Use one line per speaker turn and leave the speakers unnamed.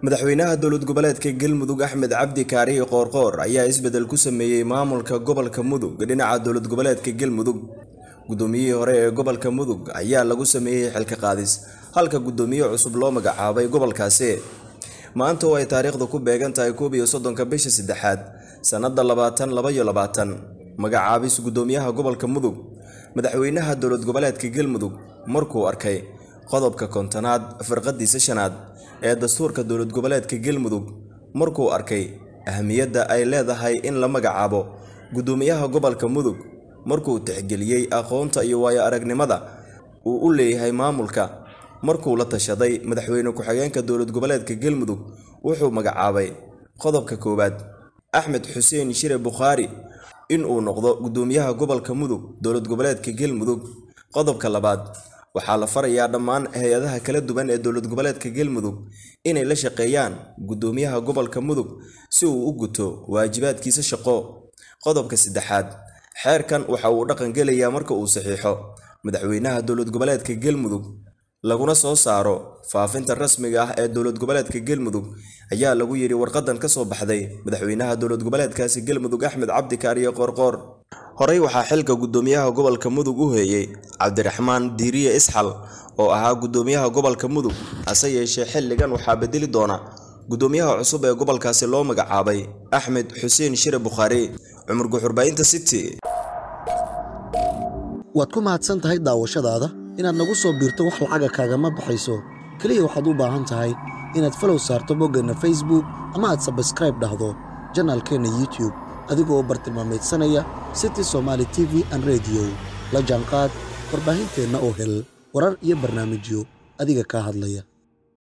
madaxweynaha dowlad goboleedka galmudug axmed cabdi kaarihi qoorqoor ayaa isbedel ku sameeyey maamulka gobolka mudug dhinaca dowlad goboleedka galmudug guddoomiyihii hore ee gobolka mudug ayaa lagu sameeyey xilka qaadis halka guddoomiye cusub loo magacaabay gobolkaasi maanta oo ay taariikhdu ku beegan tahay koob iyo soddonka bisha saddexaad sannadda labaatan laba iyo labaatan magacaabis guddoomiyaha gobolka mudug madaxweynaha dowlad goboleedka galmudug markuu arkay qodobka kontonaad firqadiisa shanaad ee dastuurka dowlad goboleedka galmudug markuu arkay ahmiyadda ay leedahay in la magacaabo guddoomiyaha gobolka mudug markuu tixgeliyey aqoonta iyo waayo aragnimada uu u leeyahay maamulka markuu la tashaday madaxweyne ku-xigeenka dowlad goboleedka galmudug wuxuu magacaabay qodobka koowaad axmed xuseen shire bukhaari inuu noqdo guddoomiyaha gobolka mudug dowlad goboleedka galmudug qodobka labaad waxaa la farayaa dhammaan hay-adaha kala duwan ee dowlad goboleedka galmudug inay la shaqeeyaan guddoomiyaha gobolka mudug si uu u guto waajibaadkiisa shaqo qodobka saddexaad xeerkan waxa uu dhaqan gelayaa marka uu saxiixo madaxweynaha dowlad goboleedka galmudug laguna soo saaro faafinta rasmiga ah ee dowlad goboleedka galmudug ayaa lagu yidhi warqadan ka soo baxday madaxweynaha dowlad goboleedkaasi galmudug axmed cabdi kaariye qoorqoor horey waxaa xilka guddoomiyaha gobolka mudug u heeyey cabdiraxmaan diiriye isxal oo ahaa guddoomiyaha gobolka mudug hase yeeshee xilligan waxaa bedeli doona guddoomiyaha cusub ee gobolkaasi loo magacaabay axmed xuseen shire bukhaari cumar guxurbaayinta city
waad ku mahadsan tahay daawashadaada inaad nagu soo biirto wax lacaga kaagama baxayso keliya waxaad u baahan tahay inaad falow saarto boggeenna facebook ama aad sabskraib dhahdo janaalkeenna youtube adigoo bartilmaamaydsanaya city somaali t v an rediyo la jaanqaad warbaahinteenna oo hel warar iyo barnaamijyo adiga kaa hadlaya